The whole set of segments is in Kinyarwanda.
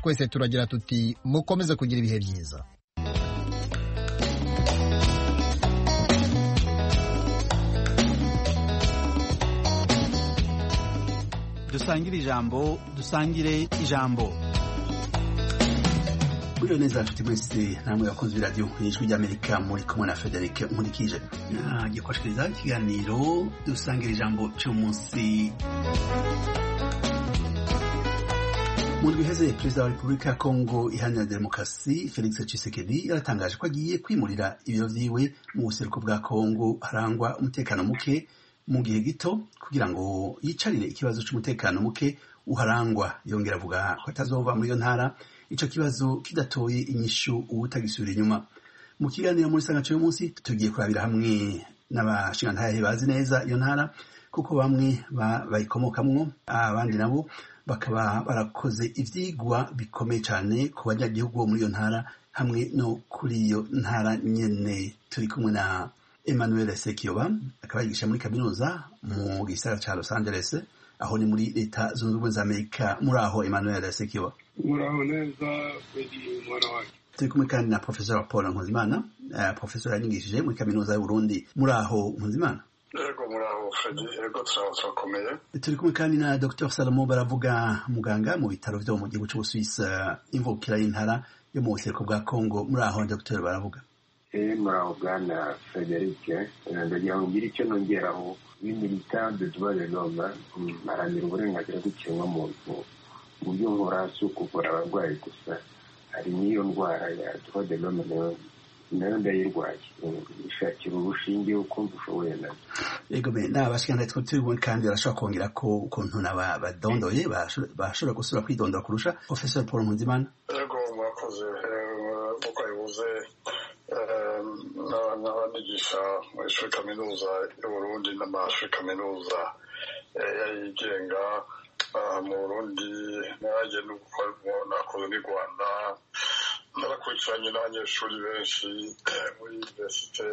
twese turagira tuti mukomeze kugira ibihe byiza dusangire ijambo dusangire ijambo buriya neza inshuti mwese namwe bakunze b'iradiyo ijwi ry'amerika muri kumwe na frederic nkurikije nagikoshiriza ikiganiro dusangira ijambo cy'umunsi mu biheze perezida wa repubulika ya kongo iharanira demokarasi felix Tshisekedi yaratangaje ko agiye kwimurira ibiro byiwe mu buseruko bwa kongo harangwa umutekano muke mu gihe gito kugira ngo yicarire ikibazo cy'umutekano muke uharangwa yongera avuga ko atazova muri iyo ntara icyo kibazo kidatoye inyishu utagisubira inyuma mu kiganiro muri insanganyamatsiko y'umunsi tugiye kurabira hamwe n'abashingantahe bazi neza iyo ntara kuko bamwe bayikomokamwo abandi nabo bakaba barakoze ibyigwa bikomeye cyane ku banyagihugu bo muri iyo ntara hamwe no kuri iyo ntara nyine turi kumwe na emmanuel sekiyoba akaba yigisha muri kaminuza mu gisagara cya los angeles aho ni muri leta zunze ubumwe za amerika muri aho emmanuel sekiyoba muraho neza buri mwana wacu turi kumwe kandi na profesora paul nkuzimana uh, profesora yanyigishije muri kaminuza y'uburundi muri aho nkuzimana yego muraho fredi yego turaho turakomeye turi kumwe kandi na dr salomo baravuga muganga mu bitaro byo mu gihugu cy'ubusuwisi imvukira y'intara yo mu buseruko bwa kongo muri aho dr baravuga eh muraho bwana frederic ndagira ngo ngire icyo nongeraho b'imilitants de droit de l'homme haranira uburenganzira bw'ikiremwamuntu mu buryo nkora si ukuvura abarwayi gusa hari n'iyo ndwara ya droit de l'homme nayo nayo ndayirwaye ishakira urushinge ukumva ushoboye nazo yego be naba bashikana twe turi bubone kandi barashobora kongera ko ukuntu naba badondoye bashobora gusubira kwidondora kurusha professor paul nkunzimana yego murakoze kuko bivuze n'abanyigisha mu ishuri kaminuza y'uburundi n'amashuri kaminuza yigenga mu burundi nanjye nakoze n'u rwanda narakurikiranye n'abanyeshuri benshi muri univerisite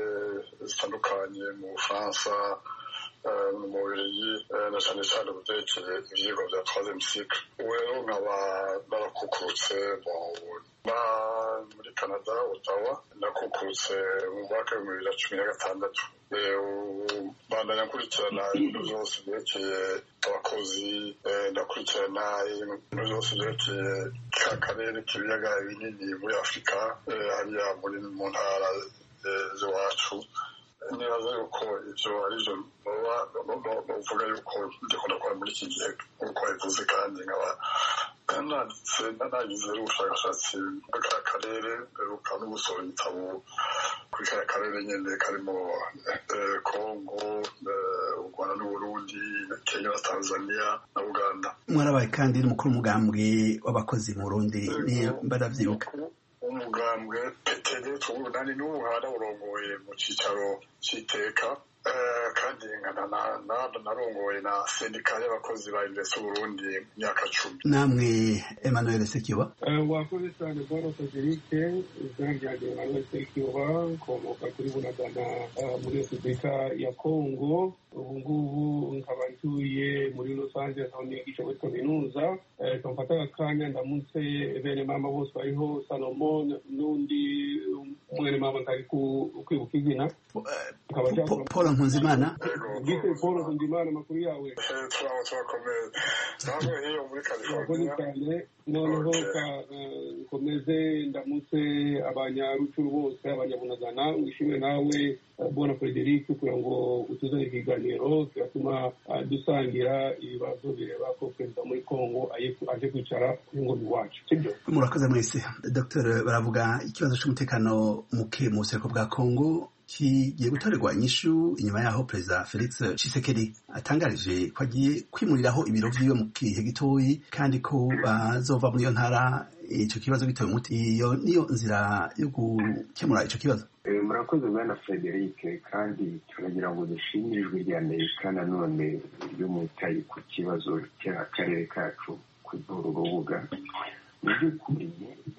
zitandukanye mu bufaransa mu mubiri na cyane cyane byerekeye ibyigwa bya twazemu sikire ubu rero nkaba narakukurutse muri canada otawa nakukurutse mu mwaka w'ibihumbi bibiri na cumi na gatandatu bandanya nkurikirana ibintu byose byerekeye abakozi ndakurikirana ibintu byose byerekeye ka karere k'ibiyaga binini muri afurika hariya muri mu ntara z'iwacu nibaza yuko ibyo ari byo bavuga yuko ndikunda gukora muri iki gihe nk'uko bivuze kandi nkaba nanditse nagize ubushakashatsi muri ka karere mperuka no gusohora igitabo kuri ka karere nyine karimo kongo u rwanda n'uburundi kenya na tanzania na uganda mwarabaye kandi n'umukuru w'umugambwe w'abakozi mu burundi niyo mbarabyibuka umugambwe peteri tubu nani n'ubu haraburongoye mu cyicaro cy'iteka kandi narongoye na sendika y'abakozi ba invesi burundi mu myaka cumi namwe emmanuel sekiba wakoze cyane boro federike izina ryanjye emmanuel sekiba nkomoka kuri bunagana muri repubulika ya kongo ubu ngubu nkaba ntuye muri los angeles aho nigisha muri kaminuza kamfata akanya ndamutse bene mama bose bariho salomon n'undi mwene mama ntari kwibuka izina paul nkuzimana bise paul nkuzimana amakuru yawe turaho turakomeye namwe hiyo muri murakoze california cyane noneho ka- eh, nkomeze ndamutse abanyarucuru bose abanyabunagana wishimire nawe eh, bona frederic kugira ngo utuzane ikiganiro kiratuma eh, dusangira ibibazo bireba ko perezida muri congo aye- aje kwicara ku ngoma iwacu sibyo murakoze mwese dr baravuga ikibazo cy'umutekano muke mu buseruko bwa kongo kigiye gutorerwa inyishu inyuma yaho perezida felix Tshisekedi atangarije ko agiye kwimuriraho ibiro vyiwe mu gihe gitoyi kandi ko bazova muri iyo ntara ico kibazo gitoye umuti iyo niyo nzira yo gukemura ico kibazo Eh, murakoze bwana frederic kandi turagira ngo dushimire ijwi rya amerika nanone ryo mu itayi ku kibazo cy'akarere kacu ku rubuga mu by'ukuri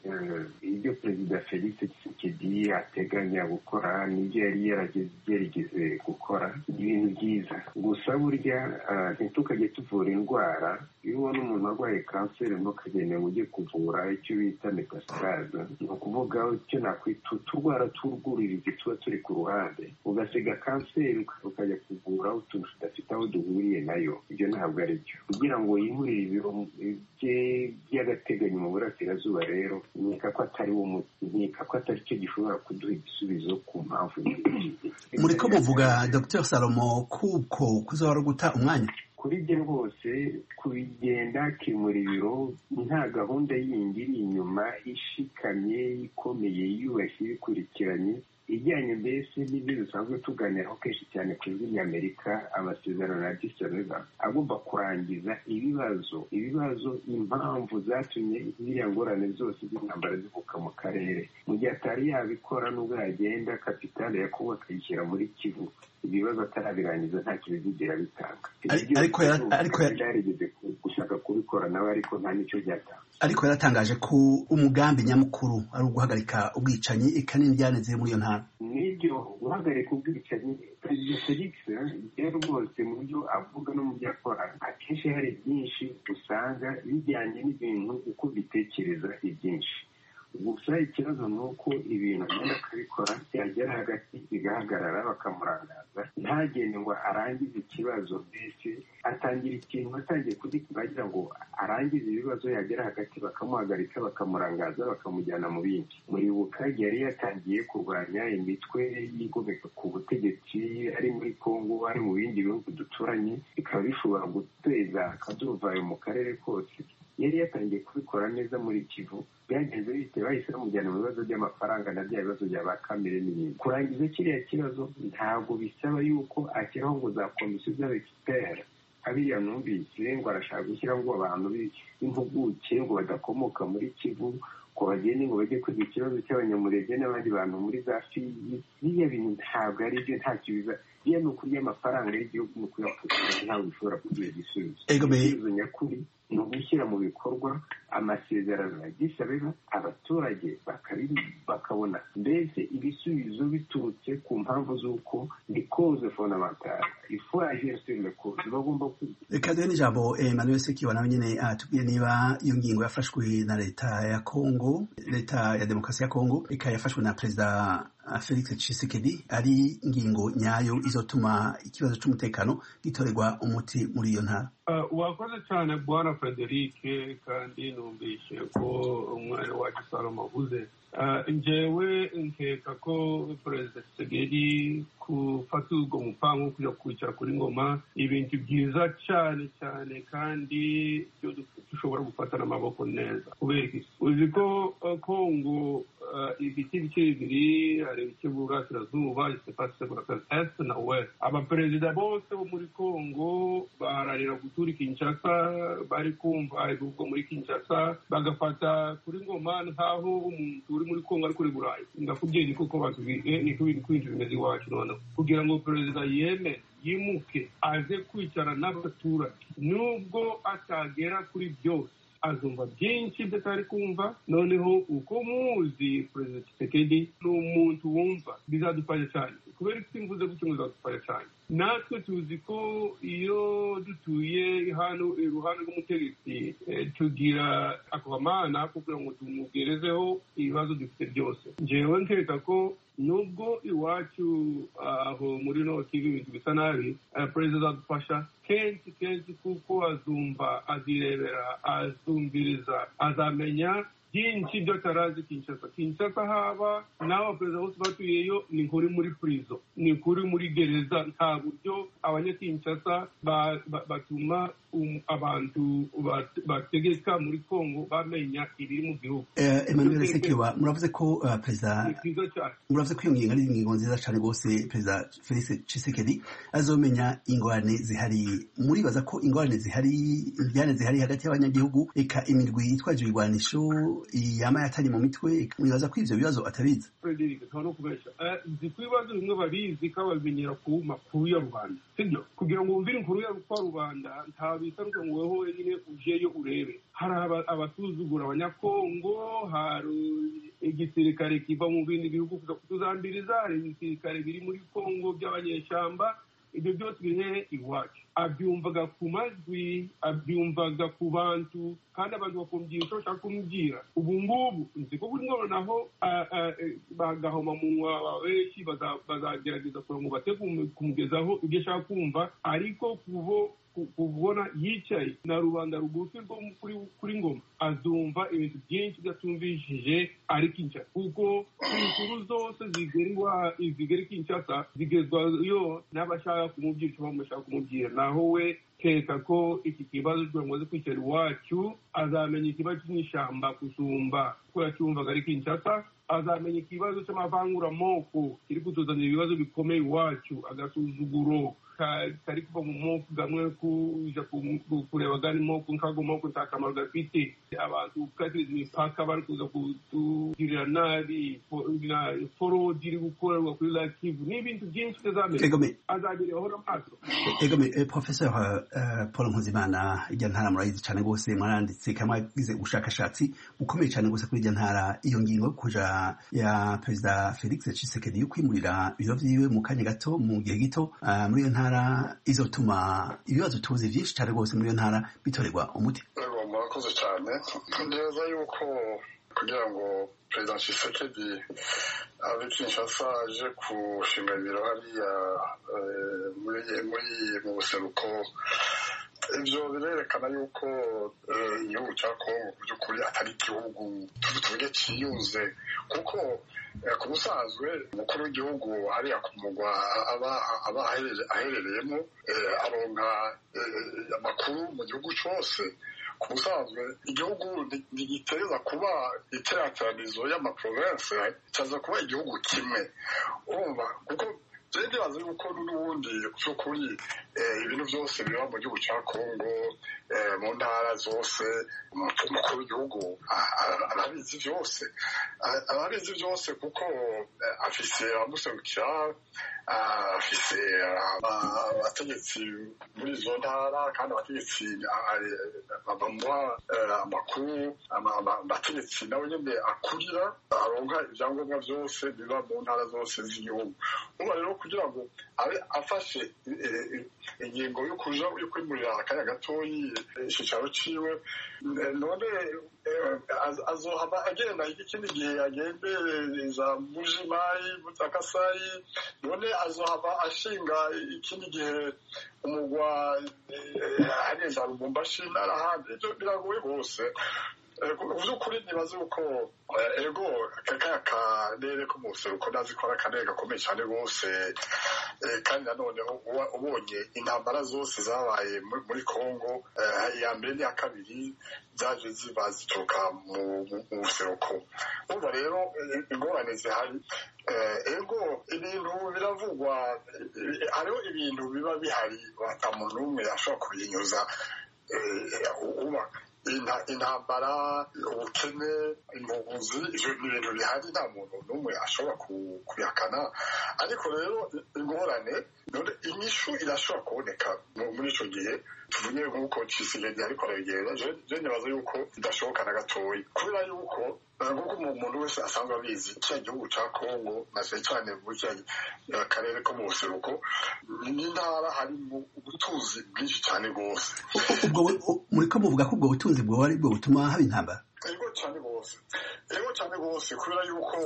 eh, ibyo perezida felix tshisekedi ateganya gukora n'ibyo yari yarageze- yarigeze gukora ni ibintu byiza gusa burya eh, ntitukajye tuvura indwara iyo ubona umuntu arwaye kanseri ntukagende ngo ujye kuvura icyo bita metastase ni ukuvuga icyo nakwita uturwara tw'urwuririzi tuba turi ku ruhande ugasiga kanseri uka- ukajya kuvura utuntu tudafite aho duhuriye nayo ibyo ntabwo ari byo kugira ngo yihurire ibiro bye by'agateganyo mu burasirazuba rero nkeka ko atari wo muti nkeka ko atari cyo gishobora kuduha igisubizo ku mpamvu nyinshi muri ko muvuga dr salomo kuko kuzahora guta umwanya kuri bye rwose kubigenda akimura ibiro nta gahunda yindi iri inyuma ishikamye ikomeye yubashye ibikurikiranye ijyanye mbese n'ibyo dusanzwe tuganiraho kenshi cyane ku ijwi ry'amerika amasezerano ya disoneva agomba kurangiza ibibazo ibibazo impamvu zatumye ziriya ngorane zose z'intambara zivuka mu karere mu gihe atari yabikora n'ubwo yagenda kapitale yakubu akayishyira muri kivu ibibazo atarabirangiza ntacyo bizigira bitanga Ari- ariko yara- ariko yara- yarigeze gushaka kubikora nawe ariko nta n'icyo byatanga ariko yaratangaje ko umugambi nyamukuru ari uguhagarika ubwicanyi ikanini ryanezeye muri iyo ntara n'ibyo guhagarika ubwicanyi perezida felix rero rwose mu byo avuga no mu byo akora akenshi hari byinshi usanga bijyanye n'ibintu uko bitekereza ibyinshi gusa ikibazo ni uko ibintu agenda akabikora byagera hagati bigahagarara bakamurangaza ntagende ngo arangize ikibazo mbese atangira ikintu atangiye kugikora agira ngo arangize ibibazo yagera hagati bakamuhagarika bakamurangaza bakamujyana mu bindi muribuka yari yatangiye kurwanya imitwe yigomeka ku butegetsi ari muri kongo ari mu bindi bihugu duturanye bikaba bishobora guteza akaduruvayo mu karere kose yari yatangiye kubikora neza muri kivu byagenze bite bahise bamujyana mu bibazo by'amafaranga na bya bibazo bya ba kamere n'ibindi kurangiza kiriya kibazo ntabwo bisaba yuko ashyiraho ngo za komisiyo z'abexpert abiriya numvise ngo arashaka gushyira ngo abantu b'impuguke ngo badakomoka muri kivu ngo bagende ngo bajye kwiga ikibazo cy'abanyamurenge n'abandi bantu muri za fiyi biriya bintu ntabwo ari byo ntacyo biza biriya ni ukurya amafaranga y'igihugu ni ukuyapfukira ntabwo bishobora kuduha igisubizo Ego, me- igisubizo nyakuri ni ugushyira mu bikorwa amasezerano ya gisabeba abaturage bakabi- bakabona mbese ibisubizo biturutse ku mpamvu z'uko ni koze fondamentale ifu ajersire koze bagomba ku reka duhe n'ijambo emmanuel sekiwa nawe nyine atubwiye niba iyo ngingo yafashwe na leta ya kongo leta ya demokarasi ya kongo ikaba yafashwe na perezida ah, felix tshisekedi ari ingingo nyayo izotuma ikibazo cy'umutekano gitorerwa umuti muri iyo ntara Uh, wakoze cyane bwana frederic kandi numvise ko umwari wacu salomo avuze Uh, njyewe nkeka ko perezida segeri gufata ubwo mupango wo kujya kwicara kuri ngoma ibintu byiza cyane cyane kandi byo du- dushobora gufata n'amaboko neza kubera iki uzi ko uh, kongo uh, ibice bice bibiri hari ibice burasirazuba isepasi burasirazuba est na west abaperezida bose bo muri kongo baharanira gutura i kinshasa bari kumva ibivuga muri kinshasa bagafata kuri ngoma nkaho umuntu uri muri kongo ari kuri burayi ndakubwiye ni koko batubwiye ni ko ibintu kwinshi bimeze iwacu noneho kugira ngo perezida yeme yimuke aze kwicara n'abaturage nubwo atagera kuri byose azumva byinshi by'atari kumva noneho uko muzi perezida Tshisekedi ni umuntu wumva bizadufasha cyane kubera isi mvuze gutyo ngo bizadufasha cyane natwe tuzi ko iyo dutuye hano iruhande rw'umutegetsi eh, tugira akamana ko kugira ngo tumugerezeho ibibazo dufite byose njyewe nkeka ko nubwo iwacu aho muri noti ibintu bisa nabi eh, perezida azadufasha kenshi kenshi kuko azumva azirebera azumviriza azamenya byinshi byo atarazi kinshasa kinshasa haba n'abo perezida bose batuyeyo ni nkuri muri purizo ni nkuri muri gereza nta buryo abanyakinshasa ba- ba- batuma um- abantu bat- bategeka muri kongo bamenya ibiri mu gihugu Eh, emmanuel sekiwa muravuze ko ah, perezida ni byiza cyane muravuze ko iyo ngingo ari ingingo nziza cyane rwose perezida felix tshisekedi azomenya ingorane zihari muribaza ko ingorane zihari ingorane zihari hagati y'abanyagihugu eka imirwi yitwaje ibigwanisho yama yatari mu mitwe muribaza ko ibyo bibazo atabizi Frederick nta no kubeshya Eh, nzi ko ibibazo bimwe babizi kandi babimenyera ku makuru ya rubanda sibyo kugira ngo wumvire inkuru ya kwa rubanda nta witaruke ngo wowe wenyine ujeyo urebe hari aba- abasuzugura abanyakongo hari igisirikare kiva mu bindi bihugu kuza kutuzambiriza hari ibisirikare biri muri kongo by'abanyeshyamba ibyo byose biri hehe iwacu abyumvaga ku majwi abyumvaga ku bantu kandi abantu bakumvira icyo bashaka kumubwira ubu ngubu nzi ko buri noneho ah, ah, eh, bagahoma munwa benshi baza- bazagerageza kugira ngo bate kumu- kumugezaho ibyo ashaka kumva ariko kubo ku- kubona yicaye na rubanda rugufi rwo mu- kuri kuri ngoma azumva ibintu byinshi byatumvishije ari kinshasa kuko inkuru zose zigera iwa- zigera i kinshasa zigezwayo n'abashaka kumubwira icyo bashaka kumubwira naho we kereka ko iki kibazo kugira ngo aze kwicara iwacu azamenya ikibazo cy'inyishyamba gusumba ko yacyumvaga ari kinshasa azamenya ikibazo cy'amavanguramoko kiri kutuzanira ibibazo bikomeye iwacu agasuzuguro ka- kari kuva mu moko gamwe kuja ku- ku- kureba gani moko nkago moko nta kamaro gafite abantu katiza imipaka bari kuza kutugirira nabi fo- na- forodi iri gukorerwa kuri lakivu n'ibintu byinshi bitazamera Egome, azabireho n'amaso egome, eh, Professor eh, Paul Nkuzimana, irya ntara murayizi cyane rwose mwaranditse kandi mwagize ubushakashatsi bukomeye cyane rwose kuri irya ntara iyo ngingo yo kuja ya Perezida Felix Tshisekedi yo kwimurira ibiro vyiwe mu kanya gato mu gihe gito ah, muri iyo ntara izotuma ibibazo tuzi byinshi cyane rwose muri iyo ntara bitorerwa umuti. yego murakoze cyane neza yuko kugira ngo perezida Tshisekedi ave Kinshasa aje gushinga ibiro hariya eh, muri- muri mu buseruko ibyo birerekana yuko eh, igihugu cya kongo mu by'ukuri atari igihugu tu- tuvuge cyiyunze kuko eh, ku busanzwe umukuru w'igihugu hariya ku mugwa aba aba aherere- aherereyemo eh, aronka eh, amakuru mu gihugu cyose ku busanzwe igihugu ni- ntigiteza kuba iteraniranizo y'amaprovense cyaza kuba igihugu kimwe urumva kuko byari bibaza yuko n'ubundi by'ukuri eh, ibintu byose biba mu gihugu cya kongo eh, mu ntara zose umu- umukuru w'igihugu a- a- arabizi byose A- arabizi byose kuko eh, afise amuserukira ah, afise aba- abategetsi muri izo ntara kandi abategetsi ah, eh, bamuha eh, amakuru ama- ama- amategetsi nawe nyine akurira aronka ibyangombwa byose biba mu ntara zose z'igihugu uba rero kugira ngo abe afashe eh, eh, ingingo yo kuja yo kwimurira akanya gatoyi eh, icyicaro ciwe Eh, none eh, az- azohama agenda ikindi gihe agendereza mujimayi mutakasayi none azohama ashinga ikindi gihe umugwa eh, ari za lubumbashi n'arahandi ibyo biragoye rwose Eh, ku- mu by'ukuri nibaze uko eh, ego kakaya karere ko mu buseruko ndazi ko ari akarere gakomeye cyane rwose Eh, kandi nanoneho uba- ubonye intambara zose zabaye muri- muri kongo eh, iya mbere n'iya kabiri zaje ziba zituruka mu mu- mu buseruko urumva rero eh, ingorane zihari Eh, ego ibintu biravugwa eh, eh, hariho ibintu biba bihari ata muntu n'umwe ashobora kubinyuza eh, uba inta- intambara ubukene impunzi ibyo ni ibintu bihari nta muntu n'umwe ashobora ku- kubihakana ariko rero ingorane none inyishu irashobora kuboneka mu- muri icyo gihe tuvuge nk'uko cisigedi ariko arabigenda je nibaza yuko bidashoboka na gatoya kubera yuko eh, nk'uko umu- umuntu wese asanzwe abizi kiriya gihugu ca kongo na cane cane muri kiriya karere ko mu buseruko ni intara harimo ubutunzi bwinshi cyane rwose Ubwo bu- u- muriko muvuga ko ubwo butunzi bwoba ari bwo butuma haba intambara. Ego cyane rwose ego cyane rwose kubera yuko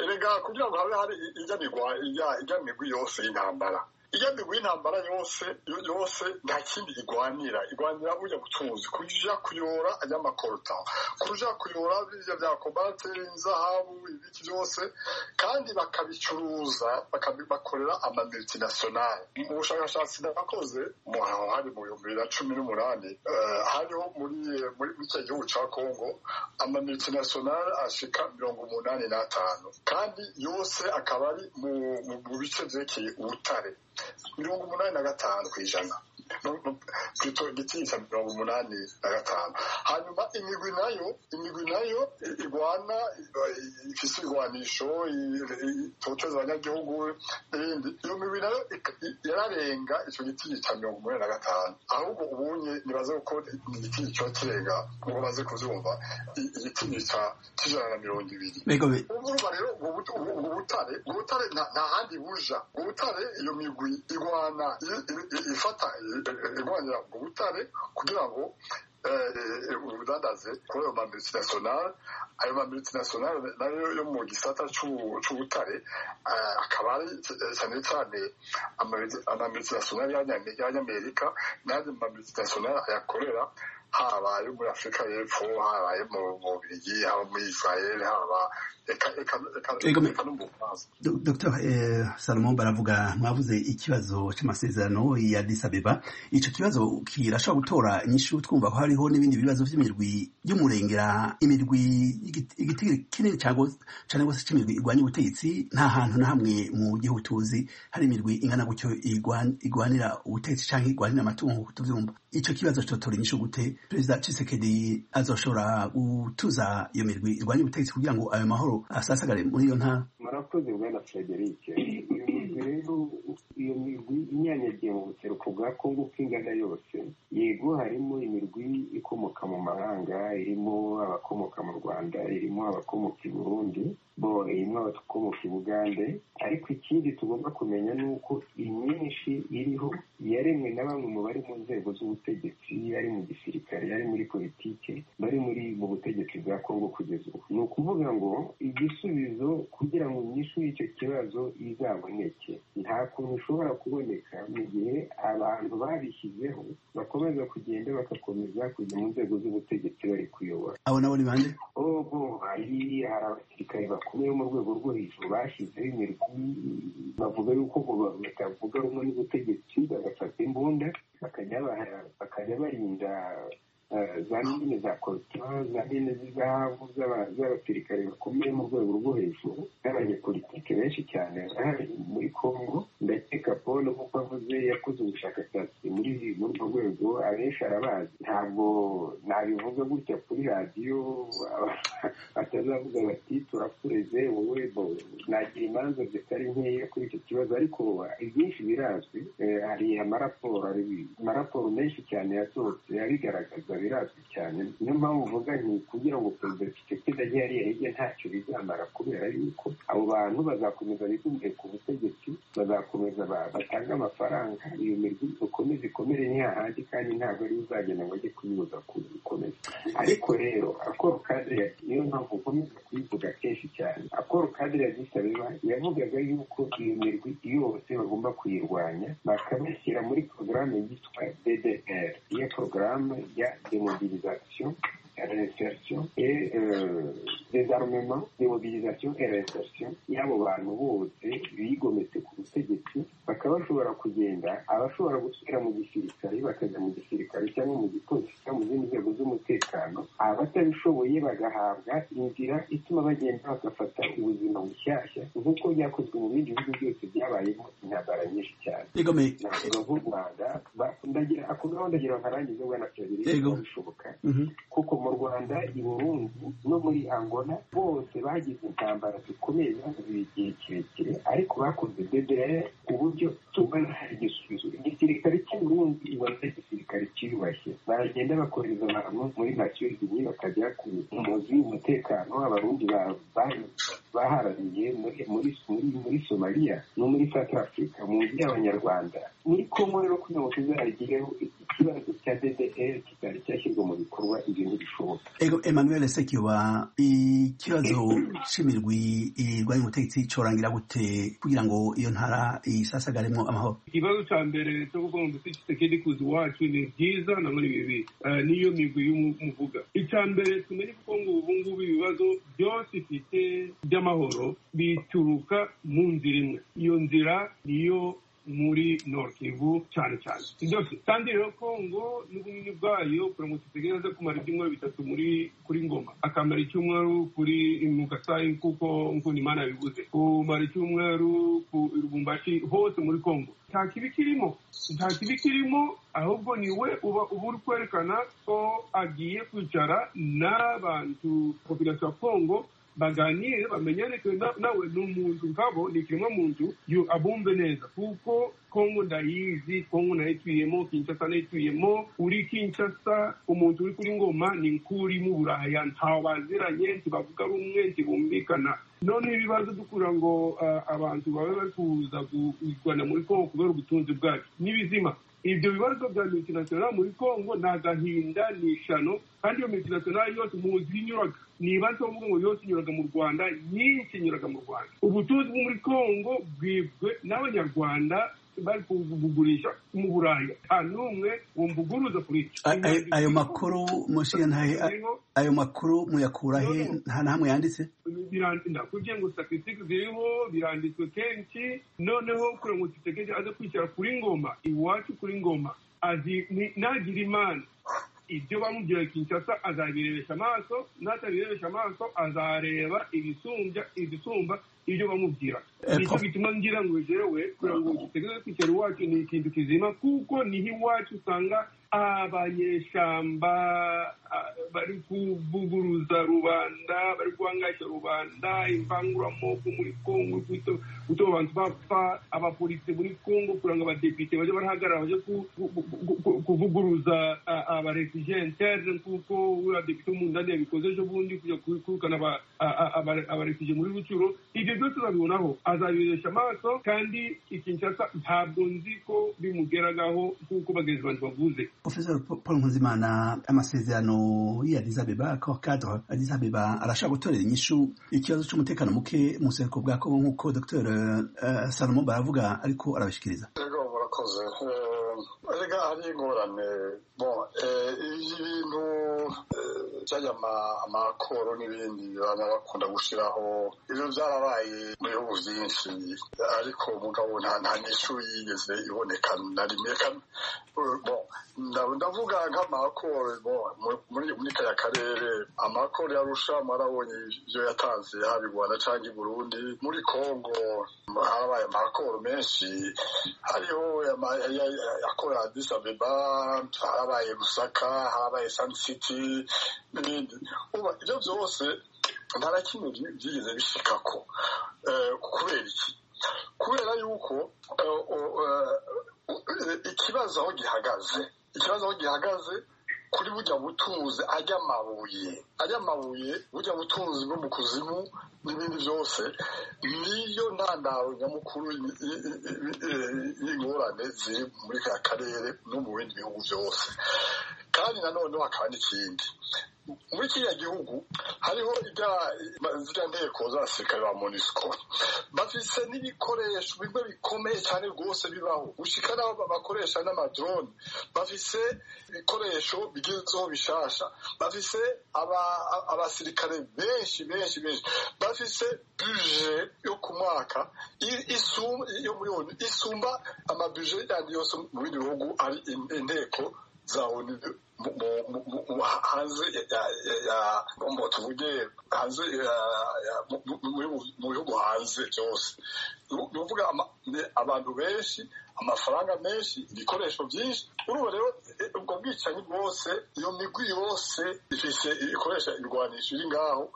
erega kugira ngo habe hari ijyanirwa ijya- ijyanirwi yose y'intambara ijyanirwi y'intambara yose yo- yose nta kindi igwanira igwanira bujya butunzi kuja kuyora ajyamakorota kuja kuyora birya bya kobate inzahabu ibiki byose kandi bakabicuruza bakabibakorera ama multinational mu bushakashatsi nabakoze mu aho hari mu bihumbi bibiri na cumi n'umunani eh, hariho muri muri muri cya gihugu cya kongo ama multinational ashika mirongo umunani n'atanu kandi yose akaba ari mu mu- mu bice byerekeye ubutare mirongo umunani na gatanu ku ijana ku igiti cya mirongo umunani na gatanu hanyuma imigwi nayo imigwi nayo irwana ifise irwanisho itoteza abanyagihugu n'ibindi iyo migwi nayo yararenga icyo giti cya mirongo umunani na gatanu ahubwo ubunye nibaze ko ni igiti cyo kirenga ngo baze kubyumva igiti cy'ijana na mirongo ibiri urumva rero ubwo butare ubwo butare nta handi buja ubwo butare iyo migwi irwana ifata irwanira ubwo butare kugira ngo ubudandaze kuri ayo mamultinationale ayo mamultinationale nayo yo mu gisata c'ubutare akaba ari cyane cyane amamultinationale y'abanyamerika n'andi mamultinationale ayakorera habaye muri afurika y'epfo habaye mu bubirigi haba muri israel haba dr salomon baravuga mwavuze ikibazo cy'amasezerano ya disabeba icyo kibazo kirashobora gutora inyishu twumva ko hariho n'ibindi bibazo by'imirwi y'umurengera imirwi igiti kinini cyane rwose cy'imirwi irwanya ubutegetsi nta hantu na hamwe mu gihugu tuzi hari imirwi ingana gutyo irwanira ubutegetsi cyangwa irwanira amatungo nk'uko tubyumva icyo kibazo cyotora inyishu gute perezida cisekedi azoshobora gutuza iyo mirwi irwanya ubutegetsi kugira ngo ayo mahoro asasagare muri iyo ntara murakoze bwana frederic iyo migwi rero iyo migwi inyanyagiye mu buseruko bwa kongo uko ingana yose yego harimo imirwi ikomoka mu mahanga irimo abakomoka mu rwanda irimo abakomoka i burundi bo irimo abakomoka i bugande ariko ikindi tugomba kumenya ni uko imyinshi iriho yaremwe na bamwe mu bari mu nzego z'ubutegetsi ari mu gisirikare ari muri politike bari muri mu butegetsi bwa kongo kugeza ubu ni ukuvuga ngo igisubizo kugira ngo inyishu y'icyo kibazo izaboneke nta kuntu ishobora kuboneka mu gihe abantu babishyizeho bakomeza kugenda bagakomeza kujya mu nzego z'ubutegetsi bari kuyobora abo nabo ni bande ogo hari hari abasirikare bakomeye bo mu rwego rwo hejuru bashyizeho imirwi bavuga yuko ngo batavuga rumwe n'ubutegetsi bagafata imbunda bakajya barinda za mine za korutura za mine z'izahabu z'abasirikare bakomeye mu rwego rwo hejuru n'abanyepolitike benshi cyane bahari muri congo ndakeka paul kuko avuze yakoze ubushakashatsi muri urwo rwego abenshi arabazi ntabwo nabivuga gutya kuri radiyo batazavuga bati turakureze wowe nagira imanza zitari nkeya kuri icyo kibazo ariko ibyinshi birazwi hari amaraporo amaraporo menshi cyane yasohotse abigaragaza birazwi cyane niyo mpamvu uvuga nti kugira ngo perezida kisekedi ajye hariya hirya ntacyo bizamara kubera yuko abo bantu bazakomeza bigumye ku butegetsi bazakomeza batanga amafaranga iyo mirwi ikomeze ikomere ni hahandi kandi ntabwo ariwe uzagenda ngo ajye kuyibuza gukomeza ariko rero akoro kadire niyo mpamvu ukomeza kuyivuga kenshi cyane akoro kadire gisabeba yavugaga yuko iyo mirwi yose bagomba kuyirwanya bakabashyira muri porogaramu yitwa ddr iyo porogaramu ya demobilisation reinsertion et euh, désarmement démobilisation et reinsertion y'abo bantu bose bigometse ku butegetsi bakaba bashobora kugenda abashobora gusubira mu gisirikare bakajya mu gisirikare cyangwa mu gipolisi cyangwa mu zindi nzego z'umutekano abatabishoboye bagahabwa inzira ituma bagenda bagafata ubuzima bushyashya nk'uko byakozwe mu bindi bihugu byose byabayemo intambara nyinshi cyane navuga nk'u rwanda ako gahunda gira nkarangize bwana perezida bishoboka kuko mu rwanda i burundi no muri angola bose bagize intambara zikomeye zagize igihe kirekire ariko bakoze dedere ku buryo tubona hari igisubizo igisirikare cy'i burundi ubona ari igisirikare cyiyubashye baragenda bakohereza abantu muri makiyorini bakajya ku muzi w'umutekano abarundi baharaniye muri somaliya no muri south africa mu nzu y'abanyarwanda muri kongo rero kugira ngo tuzarigireho ikibazo cya ddr kitari cyashyirwa mu bikorwa ibintu bishoboka emmanuel sekiba ikibazo cy'imirwi irwanya ubutegetsi cyorangira gute kugira ngo iyo ntara isasagaremo amahoro ikibazo cya mbere cyo kuvuga ngo mbese kisekedi kuza iwacu ni byiza na muri bibi niyo migwi y'umuvuga icya mbere tumenye kuko ngo ubu ngubu ibibazo byose ifite by'amahoro bituruka mu nzira imwe iyo nzira niyo muri norkivu cyane cyane byose kandi rero kongo n'ubunini bwayo poromosi zigira zo kumara ibyumweru bitatu muri kuri ngoma akamara icyumweru kuri mukasayi kuko nkunda imana bivuze kumara icyumweru ku rubumbashi hose muri kongo nta kibi kirimo nta kibi kirimo ahubwo niwe uba uba uri kwerekana ko agiye kwicara n'abantu popirasiyo ya kongo baganire bamenyane nawe ni umuntu nkabo ni ikiremwa muntu abumve neza kuko kongo ndayizi kongo nayituyemo kinshasa nayituyemo uri kinshasa umuntu uri kuri ngoma ni nk'uri mu buraya ntawaziranye ntibavuga rumwe ntibumvikana none ibibazo dukura ngo abantu babe bari kuza kurwana muri kongo kubera ubutunzi bwacu n'ibizima ibyo bibazo bya multinational muri congo ni agahinda ni ishano kandi iyo multinational yose muzi inyuraga niba nso mvuga ngo yose inyuraga mu rwanda nyinshi inyuraga mu rwanda ubutunzi bwo muri congo bwibwe n'abanyarwanda bari kubugurisha mu buraya nta n'umwe wumvuguruza kuri ayo makuru mushiyantahe ayo makuru muyakura he nta hamwe yanditse kugira ngo statisitike ziriho biranditswe kenshi noneho kugira ngo titegereje aze kwicara kuri ngoma iwacu kuri ngoma nagira imana ibyo bamubwira kinshasa azabirebesha amaso n'atabirebesha amaso azareba ibisumbya ibisumba ibyo bamubwira nicyo gituma ngira ngo jewe kugira ngo dutegereze kwicara iwacu ni ikintu kizima kuko niho iwacu usanga abanyeshamba bari kuvuguruza rubanda bari guhangasha rubanda imvanguramoko muri kongo gutuma abantu bapfa abapolisi muri kongo kugira ngo abadepite bajye barahagarara bajye kuvuguruza abarefugiye interne kuko uriya depite w'umundani yabikoze ejo bundi kujya kwirukana abarefugiye muri rucuro ibyo byose babibonaho azabiresha amaso kandi ikinshasa ntabwo nzi ko bimugeragaho nk'uko bagenzi bantu bavuze Professor Paul Nkuzimana amasezerano y'Addis Abeba ko cadre Addis Abeba arashaka gutorera inyishu ikibazo cy'umutekano muke mu buseruko bwa Kongo nk'uko Dr uh, Salomo baravuga ariko arabashikiriza murakoze erega hari ingorane bon ibintu byajya amakoro n'ibindi baba bakunda gushyiraho ibyo byarabaye mu bihugu byinshi ariko mugabo nta n'ishu yigeze iboneka na rimwe ndavuga nk'amakoro muri kariya karere amakoro yarusha mwarabonye ibyo yatanze haba i rwanda cyangwa i burundi muri congo harabaye amakoro menshi hariho yakorera adis abeba harabaye musaka harabaye sani siti n'ibindi ibyo byose nta na kimwe byigeze bishikako kubera iki kubera yuko ikibazo aho gihagaze ikibazo aho gihagaze kuri bujya butunzi ajya amabuye ajya amabuye bujya butunzi bwo mu kuzimu n'ibindi byose niyo ntandaro nyamukuru y'ingorane ziri muri ka karere no mu bindi bihugu byose kandi nanone hakaba n'ikindi muri kiriya gihugu hariho ziriya nteko z'abasirikare ba monisco bafise n'ibikoresho bimwe bikomeye cyane rwose bibaho gushika n'abo bakoresha n'amadrone bafise ibikoresho bigezweho bishasha bafise abasirikare benshi benshi benshi bafise buje yo ku mwaka yo miliyoni isumba amabuje yandi yose mu bindi bihugu ari inteko za onu hanze ya tuvuge hanze mu bihugu hanze byose ni ukuvuga abantu benshi amafaranga menshi ibikoresho byinshi urumva rero ubwo bwicanyi bwose iyo migwi yose ifite ikoresha ibirwanisho iri ngaho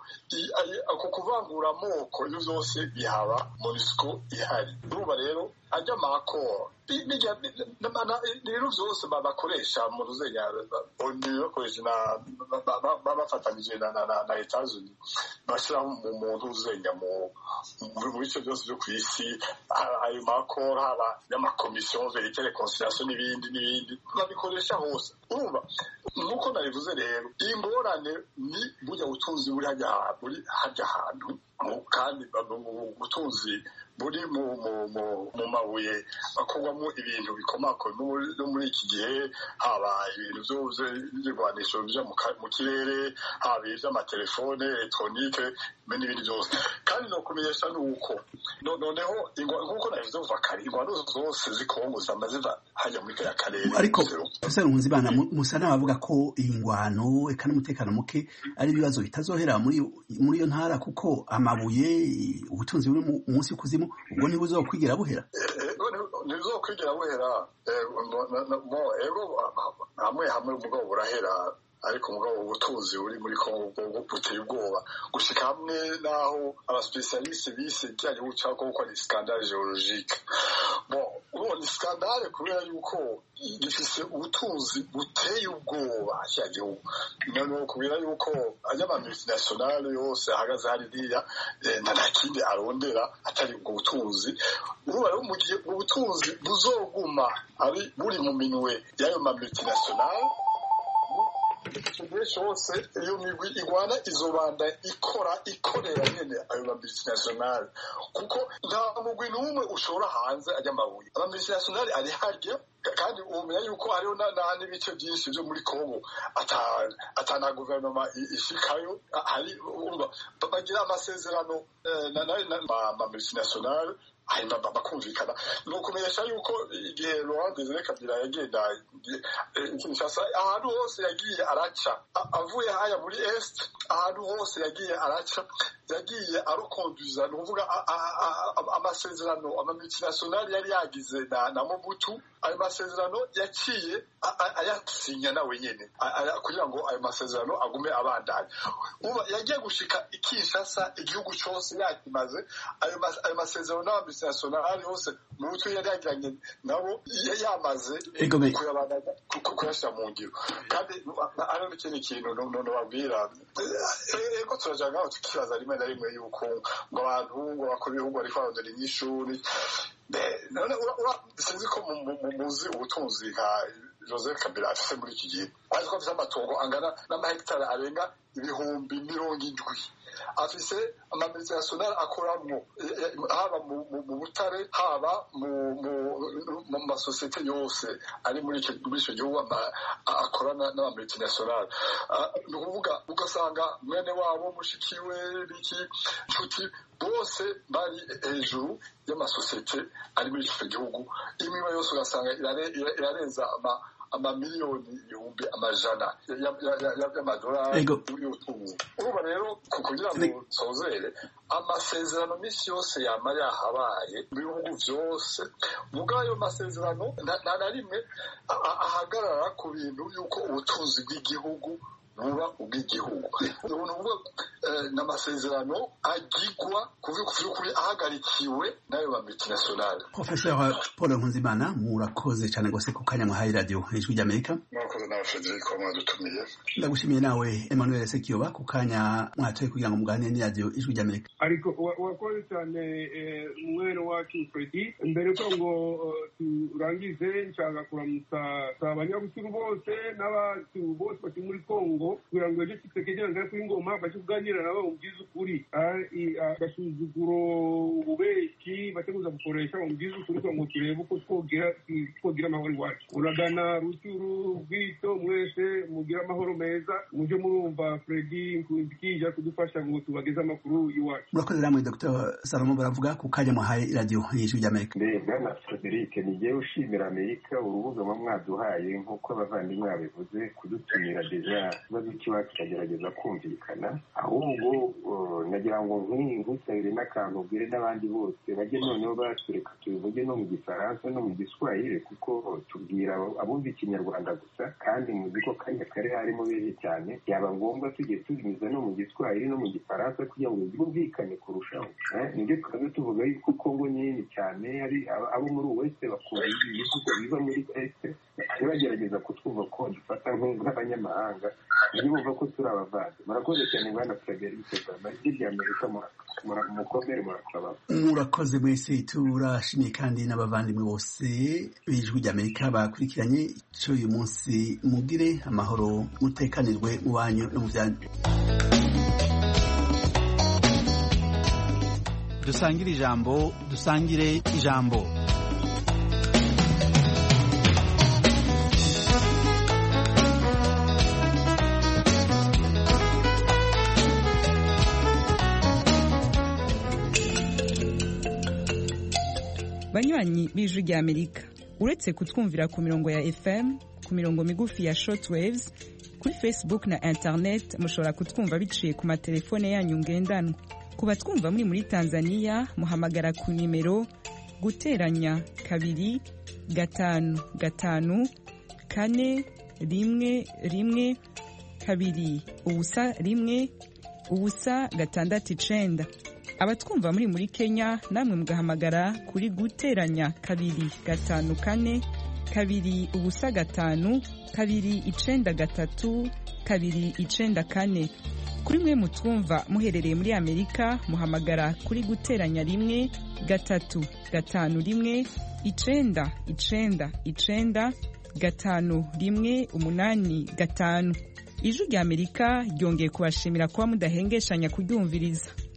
ako kuvangura amoko iyo byose bihaba monisiko ihari urumva rero ajya amakoro ibintu byose bakoresha mu ruzenya onu bakoresha bafatanyije na etazuni bashyira mu muntu uzenya mu bice byose byo ku isi ayo makoro haba y'amakoro komisiyo verite rekonsiliyasiyo n'ibindi n'ibindi babikoresha hose urumva nk'uko nabivuze rero ingorane ni burya butunzi buri hajya hantu kandi ubutunzi buri mu mabuye akorwamo ibintu bikomakoma no muri iki gihe haba ibintu by'ibirwanisho bijya mu kirere haba iby'amatelefone elegitoronike n'ibindi byose kandi ni ukumenyesha ni uko noneho nk'uko nabivuze kuva kare ingwano zose zikongoza ziva hajya muri kariya karere ariko gusa nkunzi bana musa n'abavuga ko iyi ngwano eka n'umutekano muke ari ibibazo bitazohera muri iyo ntara kuko amabuye ubutunzi buri munsi kuzimu ubwo niba uzakwigira buhera ntibuzakwigira buhera hamwe hamwe umugabo burahera ariko umugabo ubutunzi buri muri kongo buteye ubwoba gushyika hamwe n'aho abasipesialiste bise ibijyanye n'ubushaka kuko ni skandale geologike ubu ni skandale kubera yuko gifise ubutunzi buteye ubwoba kiriya gihugu noneho kubera yuko ajya ama multinationale yose ahagaze hariya nta na kindi arondera atari ubwo butunzi ubu rero mu gihe ubutunzi buzoguma ari buri mu minwe y'ayo ma multinationale igihe cyose iyo migwi igwana izobanda ikora ikorera nyine ayo mabisinationale kuko nta mugwi n'umwe ushobora hanze ajya amabuye amabisinationale ari harya kandi umenya yuko hariho n'ibice byinshi byo muri kongo atana guverinoma ishikayo bagira amasezerano n'amamultinationale hanyuma bakumvikana ni ukumenyesha yuko igihe laurent desire kabila yagenda kinshasa ahantu hose yagiye araca avuye haya muri est ahantu hose yagiye araca yagiye arukonduza ni ukuvuga amasezerano amamultinationale yari yagize na mobutu ayo masezerano yaciye ayasinya nawe nyine kugira ngo ayo masezerano agume abandanya uba yagiye gushika ikinshasa igihugu cyose yakimaze ayo masezerano n'abambi internationale hose mu mutwe yari yagiranye nabo yamaze kuyashyira mu ngiro kandi ari n'ikindi kintu nababwira ego turajya ngaho tukibaza rimwe na rimwe yuko ngo abantu ngo bakora ibihugu ariko barondera inyishuri sinzi ko muzi ubutunzi nka jose kabila afise muri iki gihe azi ko afise amatongo angana n'amahegitari arenga ibihumbi mirongo indwi afise amamilitirationale akoramwo haba mu butare haba mu masosiyete yose ari muri icyo gihugu akorana n'amamilitirationale ni ukuvuga ugasanga mwene wabo mushikiwe biki nshuti bose bari hejuru y'amasosiyete ari muri icyo gihugu imwe yose ugasanga irarenza ama amamiliyoni ibihumbi amajana y'amadolari y'ubutunzi urumva rero kugira ngo nsozere amasezerano minsi yose yama yahabaye mu bihugu byose ubwo ayo masezerano nta na rimwe ahagarara ku bintu y'uko ubutunzi bw'igihugu buba ubw'igihugu ubuntu bwo n'amasezerano agigwa kuri ahagarikiwe n'ayo ba multinationale professeur paul nkunzimana murakoze cyane rwose ku kanya mwahaye radiyo ijwi ry'amerika murakoze nawe frederic mwadutumiye ndagushimiye nawe emmanuel sekiyoba ku kanya mwatoye kugira ngo muganire n'iradiyo ijwi ry'amerika ariko wakoze cyane mwene wacu fredi mbere ko ngo turangize nshaka kuramutsa abanyabuturu bose n'abantu bose bari muri kongo kugira ngo ibyo kisekejya ngari kuri ngoma bace kuganira nabo mubwiza ukuri agasuzuguro ububeshi bace kuza gukoresha mubwiza ukuri kugira ngo turebe uko twogira amahoro iwacu uragana rucuru bwito mwese mugire amahoro meza mujye murumva fredi nkunzikija kudufasha ngo tubageze amakuru iwacu murakoze namwe dr salomo baravuga ku kanya muhaye iradiyo y'ijwi ry'amerika bwana frederic nigewe ushimira amerika urubuga muba mwaduhaye nk'uko abavandimwe babivuze kudutumira deja ikibazo cy'iwacu kiragerageza kumvikana ahubwo nagira ngo nkusabire n'akantu ubwire n'abandi bose bajye noneho batureka tubivuge no mu gifaransa no mu giswahili kuko tubwira abumva ikinyarwanda gusa kandi muzi ko kanya kari harimo benshi cyane byaba ngombwa tugiye tubinyuza no mu giswahili no mu gifaransa kugira ngo byumvikane kurushaho nibyo twaba tuvuga yuko kongo nini cyane abo muri wese bakunda ibihugu biva muri wese bagerageza kutwumva ko dufata nk'abanyamahanga niyo bumva ko turi abavandi murakoze cyane bwana frederic obama hirya amerika mukomere murakababa murakoze mwese turashimiye kandi n'abavandimwe bose b'ijwi ry'amerika bakurikiranye icyo uyu munsi mugire amahoro mutekanirwe mu banyu no mu byanyu dusangire ijambo dusangire ijambo banywanyi b'ijwi ry'amerika uretse kutwumvira ku mirongo ya fm ku mirongo migufi ya shortwaves kuri facebook na internet mushobora kutwumva biciye ku matelefone yanyu ngendanwa ku batwumva muri muri tanzania muhamagara ku nimero guteranya kabiri gatanu gatanu kane rimwe rimwe kabiri ubusa rimwe ubusa gatandatu icenda abatwumva muri muri kenya namwe mugahamagara kuri guteranya kabiri gatanu kane kabiri ubusa gatanu kabiri icenda gatatu kabiri icenda kane kuri mwe mutwumva muherereye muri amerika muhamagara kuri guteranya rimwe gatatu gatanu rimwe icenda icenda icenda gatanu rimwe umunani gatanu ijwi ry'amerika ryongeye kubashimira kuba mudahengeshanya kuryumviriza